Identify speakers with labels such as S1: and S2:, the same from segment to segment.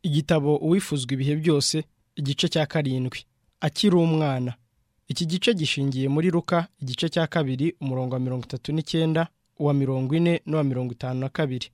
S1: igitabo uwifuzwa ibihe byose igice cya karindwi akiri umwana iki gice gishingiye muri ruka igice cya kabiri umurongo wa mirongo itatu n'icyenda uwa mirongo ine n'uwa mirongo itanu na kabiri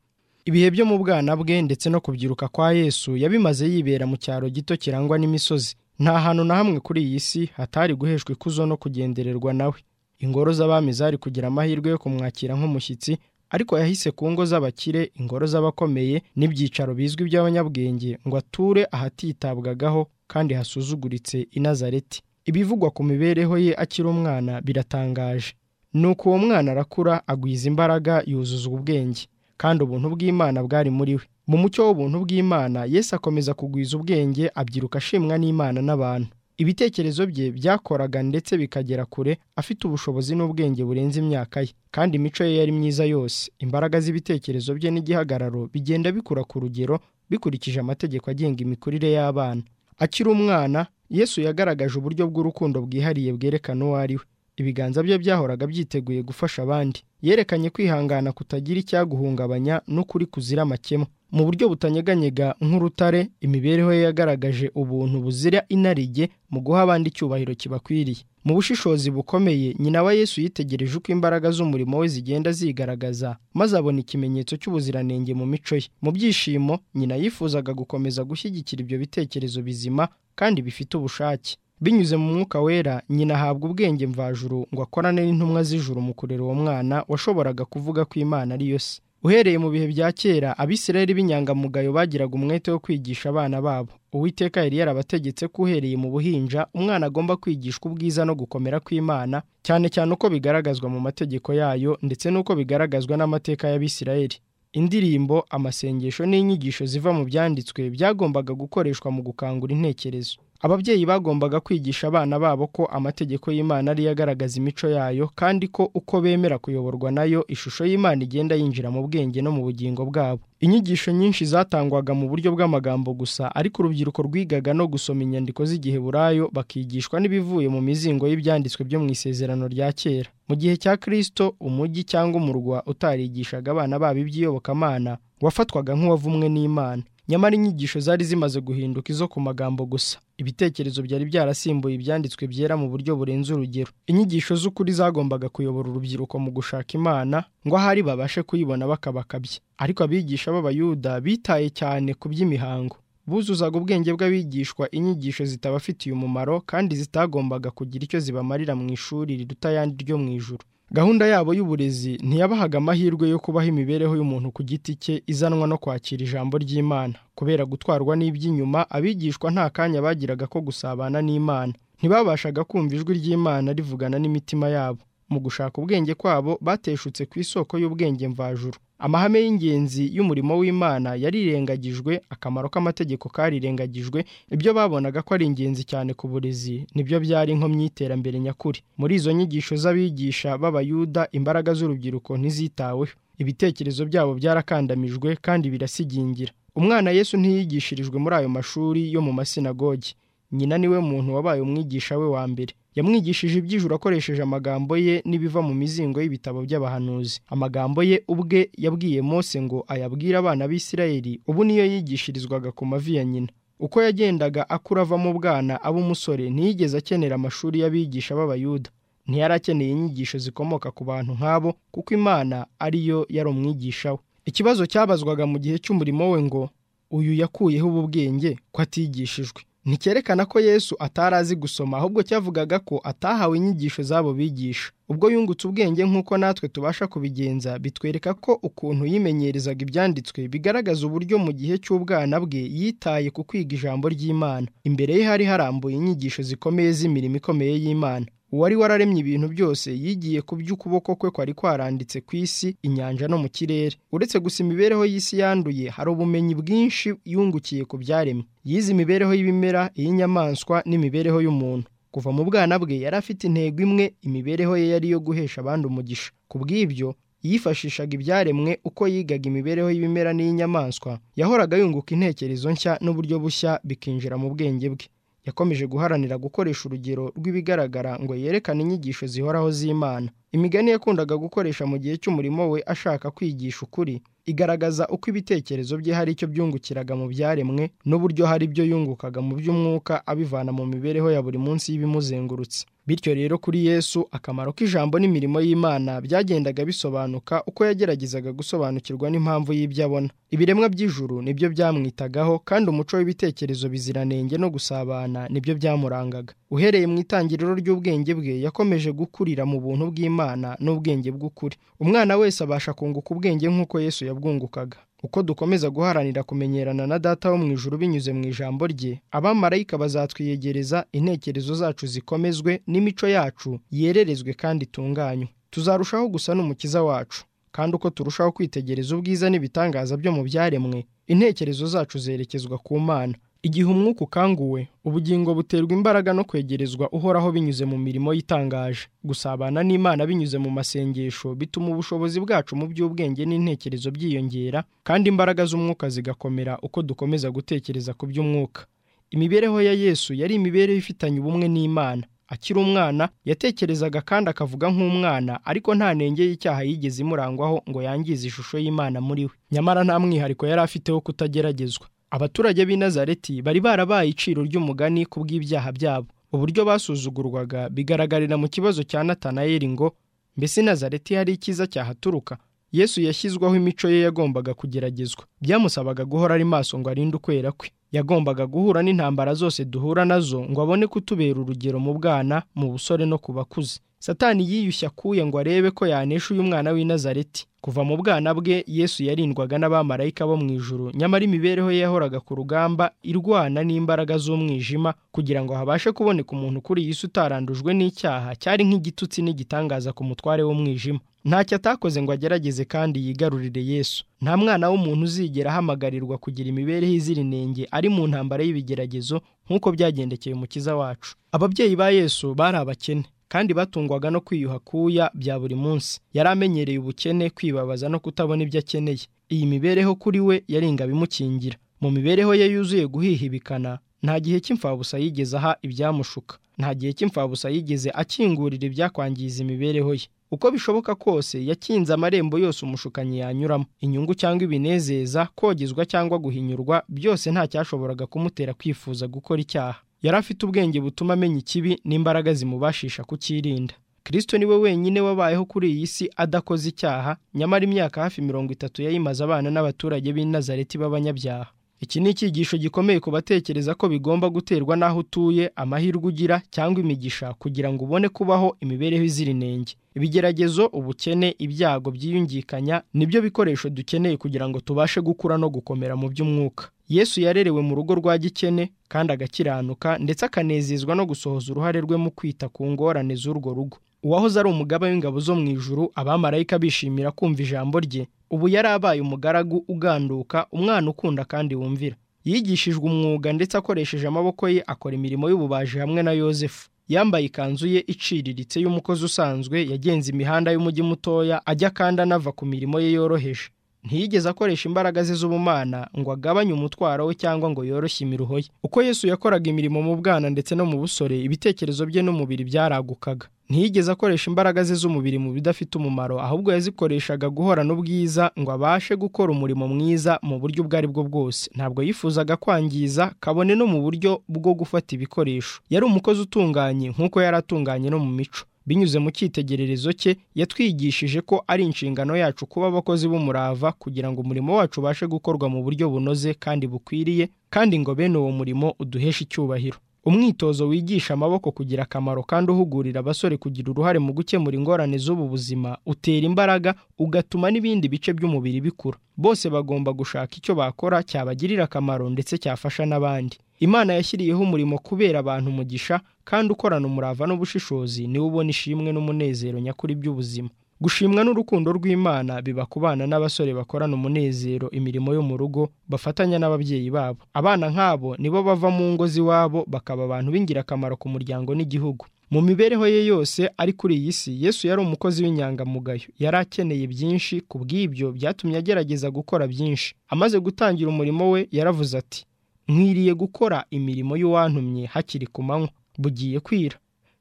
S1: ibihe byo mu bwana bwe ndetse no kubyiruka kwa yesu yabimaze yibera mu cyaro gito kirangwa n'imisozi nta hantu na hamwe kuri iyi si hatari guheshwa ikuzo no kugendererwa nawe ingoro z'abami zari kugira amahirwe yo kumwakira nk'umushyitsi ariko yahise ku ngo z'abakire ingoro z'abakomeye n'ibyicaro bizwi by'abanyabwenge ngo ature ahatitabwagaho kandi hasuzuguritse i nazareti ibivugwa ku mibereho ye akiri umwana biratangaje nuko uwo mwana arakura agwiza imbaraga yuzuza ubwenge kandi ubuntu bw'imana bwari muri we mu mucyo w'ubuntu bw'imana yesu akomeza kugwiza ubwenge abyiruka ashimwa n'imana n'abantu ibitekerezo bye byakoraga ndetse bikagera kure afite ubushobozi n'ubwenge burenze imyaka ye kandi imico ye yari myiza yose imbaraga z'ibitekerezo bye n'igihagararo bigenda bikura ku rugero bikurikije amategeko agenga imikurire y'abana akiri umwana yesu yagaragaje uburyo bw'urukundo bwihariye bwerekana uwo ari we ibiganza bye byahoraga byiteguye gufasha abandi yerekanye kwihangana kutagira icyaguhungabanya n'ukuri kuzira amakemwa mu buryo butanyeganyega nk'urutare imibereho ye yagaragaje ubuntu buzira inarijye mu guha abandi icyubahiro kibakwiriye mu bushishozi bukomeye nyina wa yesu yitegereje uko imbaraga z'umurimo we zigenda zigaragaza maze abona ikimenyetso cy'ubuziranenge mu mico ye mu byishimo nyina yifuzaga gukomeza gushyigikira ibyo bitekerezo bizima kandi bifite ubushake binyuze mu mwuka wera nyina ahabwa ubwenge mvajuru ngo akorane n'intumwa z'ijuru mu kurera uwo mwana washoboraga kuvuga ko imana ari yo se uhereye mu bihe bya kera abisirayeli b'inyangamugayo bagiraga umwete wo kwigisha abana babo uwiteka yari yarabategetse ko uhereye mu buhinja umwana agomba kwigishwa ubwiza no gukomera kw'imana cyane cyane uko bigaragazwa mu mategeko yayo ndetse n'uko bigaragazwa n'amateka y'abisirayeli indirimbo amasengesho n'inyigisho ziva mu byanditswe byagombaga gukoreshwa mu gukangura intekerezo ababyeyi bagombaga kwigisha abana babo ko amategeko y'imana ariyo agaragaza imico yayo kandi ko uko bemera kuyoborwa nayo ishusho y'imana igenda yinjira mu bwenge no mu bugingo bwabo inyigisho nyinshi zatangwaga mu buryo bw'amagambo gusa ariko urubyiruko rwigaga no gusoma inyandiko z'igiheburayo bakigishwa n'ibivuye mu mizingo y'ibyanditswe byo mu isezerano rya kera mu gihe cya kirisito umujyi cyangwa umurwa utarigishaga abana babo iby'iyobokamana wafatwaga nk'uwavumwe n'imana nyamara inyigisho zari zimaze guhinduka izo ku magambo gusa ibitekerezo byari byarasimbuye ibyanditswe byera mu buryo burenze urugero inyigisho z'ukuri zagombaga kuyobora urubyiruko mu gushaka imana ngo ahari babashe kuyibona bakabakabye ariko abigisha b'abayuda bitaye cyane ku by'imihango buzuzaga ubwenge bw'abigishwa inyigisho zitabafitiye umumaro kandi zitagombaga kugira icyo zibamarira mu ishuri riruta ayandi ryo mu ijuru gahunda yabo y'uburezi ntiyabahaga amahirwe yo kubaho imibereho y'umuntu ku giti cye izanwa no kwakira ijambo ry'imana kubera gutwarwa n'iby'inyuma abigishwa nta kanya bagiraga ko gusabana n'imana ntibabashaga kumva ijwi ry'imana rivugana n'imitima yabo mu gushaka ubwenge kwabo bateshutse ku isoko y'ubwenge mvajuru amahame y'ingenzi y'umurimo w'imana yarirengagijwe akamaro k'amategeko karirengagijwe ibyo babonaga ko ari ingenzi cyane ku burezi nibyo byari inkomyi y'iterambere nyakuri muri izo nyigisho z'abigisha b'abayuda imbaraga z'urubyiruko ntizitaweho ibitekerezo byabo byarakandamijwe kandi birasigingira umwana yesu ntiyigishirijwe muri ayo mashuri yo mu masinagogi nyina niwe muntu wabaye umwigisha we wa mbere yamwigishije iby'ijuru akoresheje amagambo ye n'ibiva mu mizingo y'ibitabo by'abahanuzi amagambo ye ubwe yabwiye Mose ngo ayabwire abana b'isirayeli ubu niyo yigishirizwaga ku mavi ya nyina uko yagendaga akura ava mu bwana aba umusore ntiyigeze akenera amashuri y'abigisha b'abayuda ntiyari akeneye inyigisho zikomoka ku bantu nk'abo kuko imana ariyo yari umwigisha we ikibazo cyabazwaga mu gihe cy'umurimo we ngo uyu yakuyeho ubu bwenge ko atigishijwe nticyerekana ko yesu atari azi gusoma ahubwo cyavugaga ko atahawe inyigisho z'abo bigisha ubwo yungutse ubwenge nk'uko natwe tubasha kubigenza bitwereka ko ukuntu yimenyerezaga ibyanditswe bigaragaza uburyo mu gihe cy'ubwana bwe yitaye ku kwiga ijambo ry'imana imbere ye hari harambuye inyigisho zikomeye z'imirimo ikomeye y'imana uwari wararemye ibintu byose yigiye ku by'ukuboko kwe kwari kwaranditse ku isi inyanja no mu kirere uretse gusa imibereho y'isi yanduye hari ubumenyi bwinshi yungukiye ku byaremwe yize imibereho y'ibimera iy'inyamaswa n'imibereho y'umuntu kuva mu bwana bwe yari afite intego imwe imibereho ye yari iyo guhesha abandi umugisha ku bw'ibyo yifashishaga ibyaremwe uko yigaga imibereho y'ibimera n'iy'inyamaswa yahoraga yunguka intekerezo nshya n'uburyo bushya bikinjira mu bwenge bwe yakomeje guharanira gukoresha urugero rw'ibigaragara ngo yerekane inyigisho zihoraho z'imana imigani yakundaga gukoresha mu gihe cy'umurimo we ashaka kwigisha ukuri igaragaza uko ibitekerezo bye hari icyo byungukiraga mu byaremwe n'uburyo hari ibyo yungukaga mu by'umwuka abivana mu mibereho ya buri munsi y'ibimuzengurutse bityo rero kuri yesu akamaro k'ijambo n'imirimo y'imana byagendaga bisobanuka uko yageragezaga gusobanukirwa n'impamvu y'ibyo abona ibiremwa by'ijuru nibyo byamwitagaho kandi umuco w'ibitekerezo biziranenge no gusabana nibyo byamurangaga uhereye mu itangiriro ry'ubwenge bwe yakomeje gukurira mu buntu bw'imana n'ubwenge bw'ukuri umwana wese abasha kunguka ubwenge nk'uko yesu yabwungukaga uko dukomeza guharanira kumenyerana na data wo mu ijuru binyuze mu ijambo rye abamarayika bazatwiyegereza intekerezo zacu zikomezwe n'imico yacu yererezwe kandi itunganywe tuzarushaho gusa n'umukiza wacu kandi uko turushaho kwitegereza ubwiza n'ibitangaza byo mu byaremwe intekerezo zacu zerekezwa ku mana igihe umwuka ukanguwe ubugingo buterwa imbaraga no kwegerezwa uhoraho binyuze mu mirimo yitangaje gusabana n'imana binyuze mu masengesho bituma ubushobozi bwacu mu by'ubwenge n'intekerezo byiyongera kandi imbaraga z'umwuka zigakomera uko dukomeza gutekereza ku by'umwuka imibereho ya yesu yari imibereho ifitanye ubumwe n'imana akiri umwana yatekerezaga kandi akavuga nk'umwana ariko nta ntenge y'icyaha yigeze imurangwaho ngo yangize ishusho y'imana muri we nyamara nta mwihariko yari afiteho kutageragezwa abaturage b'i Nazareti bari barabaye iciro ry'umugani ku bw'ibyaha byabo uburyo basuzugurwaga bigaragarira mu kibazo cya natanayeli ngo mbese i Nazareti hari icyiza cyahaturuka yesu yashyizwaho imico ye yagombaga kugeragezwa byamusabaga guhora ari maso ngo arinde ukwera kwe yagombaga guhura n'intambara zose duhura nazo ngo abone kutubera urugero mu bwana mu busore no ku bakuze satani yiyushya akuye ngo arebe ko yanesha uyu mwana w'i Nazareti kuva mu bwana bwe yesu yarindwaga n'abamarayika bo mu ijuru nyamara imibereho ye yahoraga ku rugamba irwana n'imbaraga z'umwijima kugira ngo habashe kuboneka umuntu kuri iyi si utarandujwe n'icyaha cyari nk'igitutsi n'igitangaza ku mutware w'umwijima ntacyo atakoze ngo agerageze kandi yigarurire yesu nta mwana w'umuntu uzigera ahamagarirwa kugira imibereho izira inenge ari mu ntambara y'ibigeragezo nk'uko byagendekeye umukiza wacu ababyeyi ba yesu bari abakene kandi batungwaga no kwiyuha kuya bya buri munsi yari amenyereye ubukene kwibabaza no kutabona ibyo akeneye iyi mibereho kuri we yaringa bimukingira mu mibereho ye yuzuye guhihibikana nta gihe cy'imfabusa yigeze aha ibyamushuka nta gihe cy'imfabusa yigeze akingurira ibyakwangiza imibereho ye uko bishoboka kose yakinze amarembo yose umushukanyi yanyuramo inyungu cyangwa ibinezeza kogezwa cyangwa guhinyurwa byose nta cyashoboraga kumutera kwifuza gukora icyaha yari afite ubwenge butuma amenya ikibi n'imbaraga zimubashisha kucyirinda kirisito niwe wenyine wabayeho kuri iyi si adakoze icyaha nyamara imyaka hafi mirongo itatu yayimaze abana n'abaturage b'i Nazareti b'abanyabyaha iki ni icyigisho gikomeye ku batekereza ko bigomba guterwa n'aho utuye amahirwe ugira cyangwa imigisha kugira ngo ubone kubaho imibereho izira inenge ibigeragezo ubukene ibyago byiyungikanya nibyo bikoresho dukeneye kugira ngo tubashe gukura no gukomera mu by'umwuka yesu yarerewe mu rugo rwa gikene kandi agakiranuka ndetse akanezezwa no gusohoza uruhare rwe mu kwita ku ngorane z'urwo rugo uwahoze ari umugaba w'ingabo zo mu ijuru abamarayika bishimira kumva ijambo rye ubu yari abaye umugaragu uganduka umwana ukunda kandi wumvira yigishijwe umwuga ndetse akoresheje amaboko ye akora imirimo y'ububaji hamwe na yosefu yambaye ikanzu ye iciriritse y'umukozi usanzwe yagenze imihanda y'umujyi mutoya ajya kandi anava ku mirimo ye yoroheje ntiyigeze akoresha imbaraga ze z'ubumana ngo agabanye umutwaro we cyangwa ngo yoroshye imiruho ye uko yesu yakoraga imirimo mu bwana ndetse no mu busore ibitekerezo bye n'umubiri byaragukaga ntiyigeze akoresha imbaraga ze z'umubiri mu bidafite umumaro ahubwo yazikoreshaga guhorana ubwiza ngo abashe gukora umurimo mwiza mu buryo ubwo ari bwo bwose ntabwo yifuzaga kwangiza kabone no mu buryo bwo gufata ibikoresho yari umukozi utunganye nk'uko yari atunganye no mu mico binyuze mu cyitegererezo cye yatwigishije ko ari inshingano yacu kuba abakozi b'umurava kugira ngo umurimo wacu ubashe gukorwa mu buryo bunoze kandi bukwiriye kandi ngo bene uwo murimo uduheshe icyubahiro umwitozo wigisha amaboko kugira akamaro kandi uhugurira abasore kugira uruhare mu gukemura ingorane z'ubu buzima utera imbaraga ugatuma n'ibindi bice by'umubiri bikura bose bagomba gushaka icyo bakora cyabagirira akamaro ndetse cyafasha n'abandi imana yashyiriyeho umurimo kubera abantu umugisha kandi ukorana umurava n'ubushishozi niwe ubona ishimwe n'umunezero nyakuri by'ubuzima gushimwa n'urukundo rw'imana biba ku bana n'abasore bakorana umunezero imirimo yo mu rugo bafatanya n'ababyeyi babo abana nk'abo nibo bava mu ngo z'iwabo bakaba abantu b'ingirakamaro ku muryango n'igihugu mu mibereho ye yose ari kuri iyi si yesu yari umukozi w'inyangamugayo yari akeneye byinshi ku bw'ibyo byatumye agerageza gukora byinshi amaze gutangira umurimo we yaravuze ati nkwiriye gukora imirimo y'uwantumye hakiri ku manywa bugiye kwira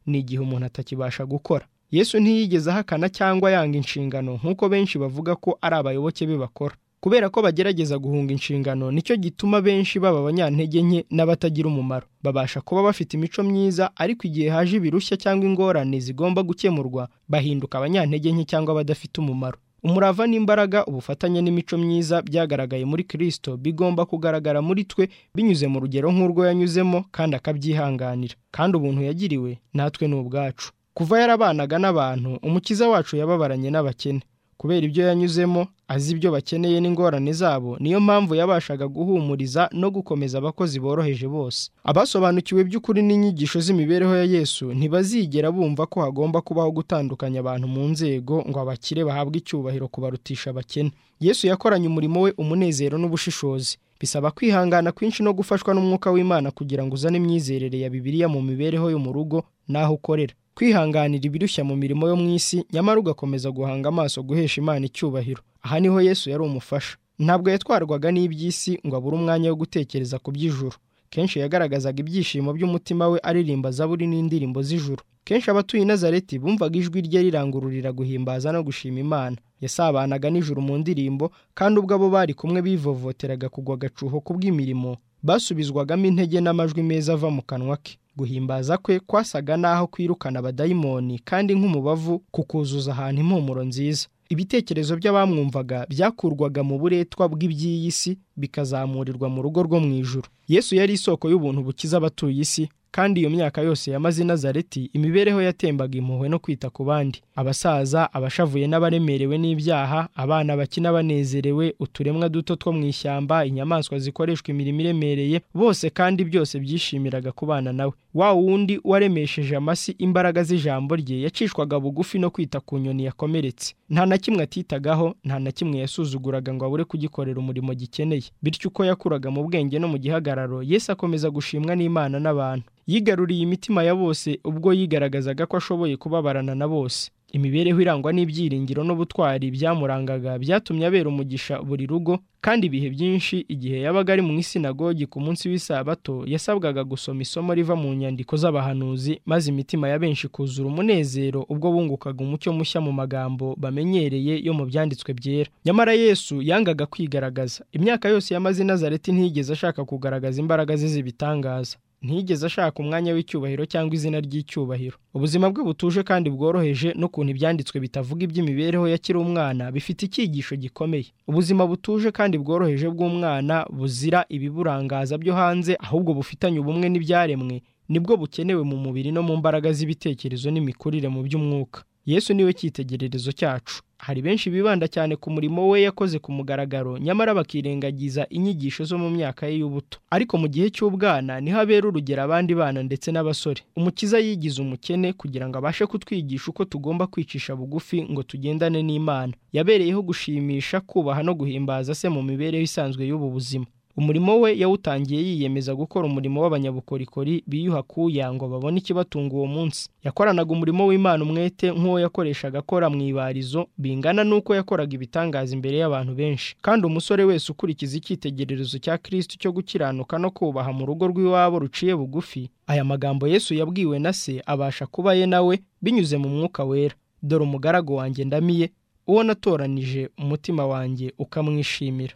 S1: ni igihe umuntu atakibasha gukora yesu ntiyigeze ahakana cyangwa yanga inshingano nk'uko benshi bavuga ko ari abayoboke be bakora kubera ko bagerageza guhunga inshingano nicyo gituma benshi baba abanyantege nke n'abatagira umumaro babasha kuba bafite imico myiza ariko igihe haje ibirushya cyangwa ingorane zigomba gukemurwa bahinduka abanyantege nke cyangwa abadafite umumaro umurava n'imbaraga ubufatanye n'imico myiza byagaragaye muri kirisito bigomba kugaragara muri twe binyuze mu rugero nk'urwo yanyuzemo kandi akabyihanganira kandi ubuntu yagiriwe natwe ni ubwacu kuva yarabanaga n'abantu umukiza wacu yababaranye n'abakene kubera ibyo yanyuzemo azi ibyo bakeneye n'ingorane zabo niyo mpamvu yabashaga guhumuriza no gukomeza abakozi boroheje bose abasobanukiwe by'ukuri n'inyigisho z'imibereho ya yesu ntibazigera bumva ko hagomba kubaho gutandukanya abantu mu nzego ngo abakire bahabwe icyubahiro kubarutisha abakene yesu yakoranye umurimo we umunezero n'ubushishozi bisaba kwihangana kwinshi no gufashwa n'umwuka w'imana kugira ngo uzane imyizerere ya bibiliya mu mibereho yo mu rugo n'aho ukorera kwihanganira ibirushya mu mirimo yo mu isi nyamara ugakomeza guhanga amaso guhesha imana icyubahiro aha niho yesu yari umufasha ntabwo yatwarwaga n'iby'isi ngo abure umwanya wo gutekereza ku by'ijuru kenshi yagaragazaga ibyishimo by'umutima we aririmba zaburi n'indirimbo z'ijuru kenshi abatuye i nazareti bumvaga ijwi rye rirangururira guhimbaza no gushima imana yasabanaga nijoro mu ndirimbo kandi ubwo abo bari kumwe bivovoteraga kugwa agacuho ku bw'imirimo basubizwagamo intege n'amajwi meza ava mu kanwa ke guhimbaza kwe kwasaga n'aho kwirukana abadayimoni kandi nk'umubavu kukuzuza ahantu impumuro nziza ibitekerezo by'abamwumvaga byakurwaga mu buretwa bw'iby'iyi si bikazamurirwa mu rugo rwo mu ijuru yesu yari isoko y'ubuntu bukiza abatuye isi kandi iyo myaka yose yamaze i nazareti imibereho yatembaga impuhwe no kwita ku bandi abasaza abashavuye n'abaremerewe n'ibyaha abana bakina banezerewe uturemwa duto two mu ishyamba inyamaswa zikoreshwa imirimo iremereye bose kandi byose byishimiraga kubana nawe wa wundi waremesheje amasi imbaraga z'ijambo rye yacishwaga bugufi no kwita ku nyoni yakomeretse nta na kimwe atitagaho nta na kimwe yasuzuguraga ngo abure kugikorera umurimo gikeneye bityo uko yakuraga mu bwenge no mu gihagararo yesu akomeza gushimwa n'imana n'abantu yigaruriye imitima ya bose ubwo yigaragazaga ko ashoboye kubabarana na bose imibereho irangwa n'ibyiringiro n'ubutwari byamurangaga byatumye abera umugisha buri rugo kandi ibihe byinshi igihe yabaga ari mu isinagogi ku munsi w'isabato yasabwaga gusoma isomo riva mu nyandiko z'abahanuzi maze imitima ya benshi kuzura umunezero ubwo bungukaga umucyo mushya mu magambo bamenyereye yo mu byanditswe byera nyamara yesu yangaga kwigaragaza imyaka yose yamaze i nazareti ntiyigeze ashaka kugaragaza imbaraga ze z'ibitangaza ntiyigeze ashaka umwanya w'icyubahiro cyangwa izina ry'icyubahiro ubuzima bwe butuje kandi bworoheje n'ukuntu ibyanditswe bitavuga iby'imibereho ya kiri umwana bifite icyigisho gikomeye ubuzima butuje kandi bworoheje bw'umwana buzira ibiburangaza byo hanze ahubwo bufitanye ubumwe n'ibyaremwe nibwo bukenewe mu mubiri no mu mbaraga z'ibitekerezo n'imikurire mu by'umwuka yesu niwe cyitegererezo cyacu hari benshi bibanda cyane ku murimo we yakoze ku mugaragaro nyamara bakirengagiza inyigisho zo mu myaka ye y'ubuto ariko mu gihe cy'ubwana niho abera urugero abandi bana ndetse n'abasore umukiza yigize umukene kugira ngo abashe kutwigisha uko tugomba kwicisha bugufi ngo tugendane n'imana yabereyeho gushimisha kubaha no guhimbaza se mu mibereho isanzwe y'ubu buzima umurimo we yawutangiye yiyemeza gukora umurimo w'abanyabukorikori biyuha kuya ngo babone ikibatunga uwo munsi yakoranaga umurimo w'imana umwete nk'uwo yakoreshaga akora mu ibarizo bingana n'uko yakoraga ibitangaza imbere y'abantu benshi kandi umusore wese ukurikiza icyitegererezo cya kirisiti cyo gukiranuka no kubaha mu rugo rw'iwabo ruciye bugufi aya magambo yesu yabwiwe na se abasha kuba ye nawe binyuze mu mwuka wera dore umugaragu wanjye ndamiye uwo natoranije umutima wanjye ukamwishimira